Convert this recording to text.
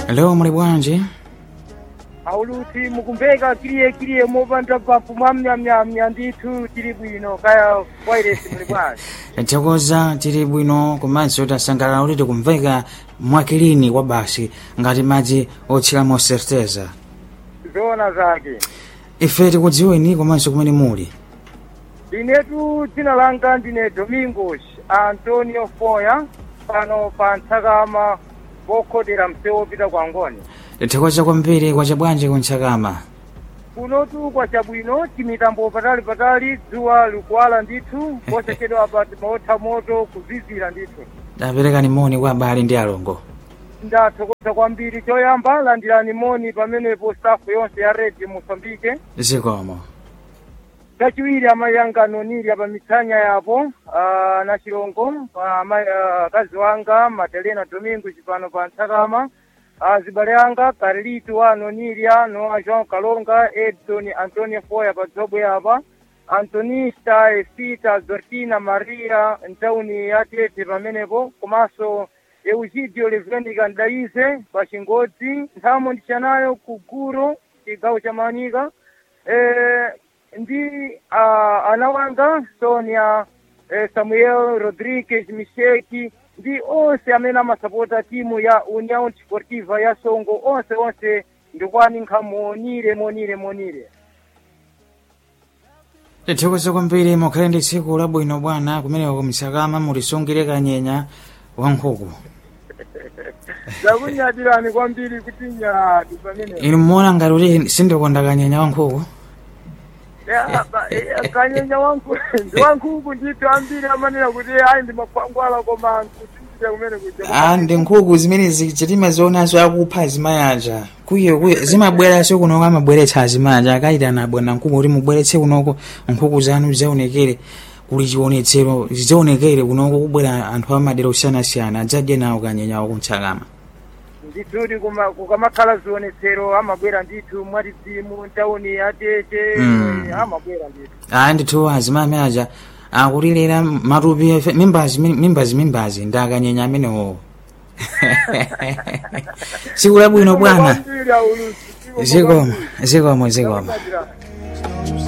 Leo muli bwanji? auluti mukumveka kiliye kiliye mopanda pafu mwamnyamnyamnya ndithu tili bwino kaya wairesi muli bwanji Tithokoza tili bwino komanso tasangalala kuti tikumveka mwakilini kwa basi ngati madzi otchiramo certeza. zoona zake Ife tikudziweni komanso kumene muli. inetu dzina langa ndine domingos antonio foya pano pa ntsakama pokhodera msewu opita kwa ngoni Tithokoza kwambiri kwa chabwanji kuntsakama. kunotu kwa chabwino timitambo patali patali dzuwa likuwala ndithu posachedwa pa maotha moto kuzizira ndithu Taperekani moni kwa abale ndi alongo. ndathokoza kwambiri choyamba landirani moni pamenepo stafu yonse ya redi mosambike Zikomo. kachiwiri amayi anga anonirya pa mitsanya yapo ah, na chilongo pa amayi ah, akazi wanga madelena domingo chipano pa ntsakama ah, zibale anga carlito anonirya noa jean kalonga edson antonio foya pa dzobwe yapa antonista efita zortina maria ntawuni ya tete pamenepo komanso eugidio levenica ndaize pa chingodzi nthamo ndichanayo ku guro chigawo cha manika eh, ndi uh, ana wanga sonia eh, samuel rodriguez misheki ndi onse amene amasapota timu ya união desportiva ya songo onse onse ndikwaninka monire monire monire Tithokoza kwambiri mukhale ndi tsiku labwino bwana kumeneko kumtsakama mulisungire kanyenya wa nkhuku. ndakunyadirani kwambiri kuti nyadi pamene Inu muona ngati kuti sindikonda kanyenya wa nkhuku? Ya, ba- eh, kanyenya wanku ndi wankhuku ndithu ambiri amanena kuti ayi ndi makwangwala koma nkutinjira kumene kuja Ah, ndi nkhuku zimene zichitima zionazo akupha azimayaja kuyo kuyo zimabweranso kunoko amabweretsa azimayaja akayitana abwana nkhuku kuti mubweretse kunoko nkhuku zanu zizaonekere kuli chionetsero zidzaonekere kunoko kubwera anthu amadera osiyanasiyana adzadye nawo kanyenyawo kuntsakama ndithudi kuma- kukamakhala zionetsero amabwera ndithu mwatidzimu ntawuni yatete Mm. amabwera ndithu ah ndithu azimayaja akutilera matupi efe- mimbazi mimbazi mimbazi ndi akanyenya amenewo tsiku labwino bwana Kwambiri aulusi, zikomo zikomo zikomo kwambiri.